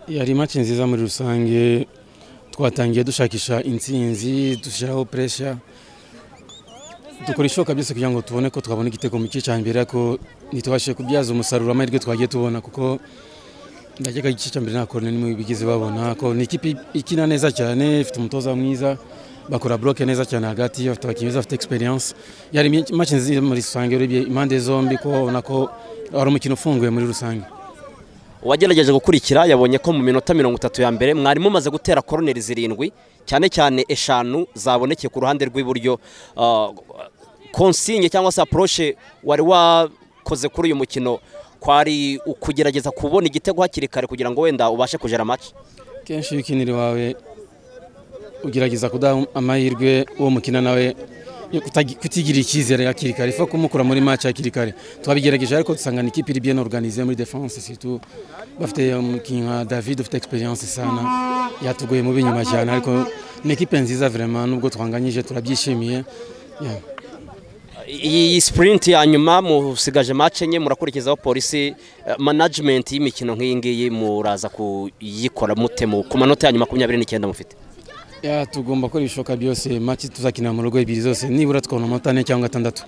yari make nziza muri rusange twatangiye dushakisha intsinzi dushyiraho puresha dukora ishoboka byose kugira ngo tubone ko twabona igitego mu gice cya mbere ariko ntitubashe kubyaza umusaruro amahirwe twagiye tubona kuko ndakeka igice cya mbere nta kone nimwe bigeze babona ko ni ikipe ikina neza cyane ifite umutoza mwiza bakora buroke neza cyane hagati bafite abakinnyi beza bafite egisperiyanse yari make nziza muri rusange urebye impande zombi ko ubona ko ari umukino ufunguye muri rusange uwagerageje gukurikira yabonye ko mu minota mirongo itatu ya mbere mwari mumaze gutera koroneri zirindwi cyane cyane eshanu zabonekeye ku ruhande rw'iburyo konsinye cyangwa se aporoshe wari wakoze kuri uyu mukino kwari ukugerageza kubona igitego hakiri kare kugira ngo wenda ubashe kujera amace kenshi iyo ukinira iwawe ugerageza kudaha amahirwe uwo mukina nawe kutigirira icyizere hakiri kare ifa kumukura muri match hakiri kare twabigerageje ariko dusanga ni ikipe iri bien organisée muri defense surtout bafite umukinnyi nka David ufite experience sana yatugoye mu binyuma cyane ariko ni ikipe nziza vraiment nubwo twanganyije turabyishimiye yeah. iyi sprint ya nyuma musigaje match enye murakurikizaho polisi management y'imikino nk'iyi ngiyi muraza kuyikora mute ku manota ya nyuma makumyabiri n'icyenda mufite tugomba gukora ibishoboka byose make tuzakina mu rugo ebyiri zose nibura tukabona ane cyangwa atandatu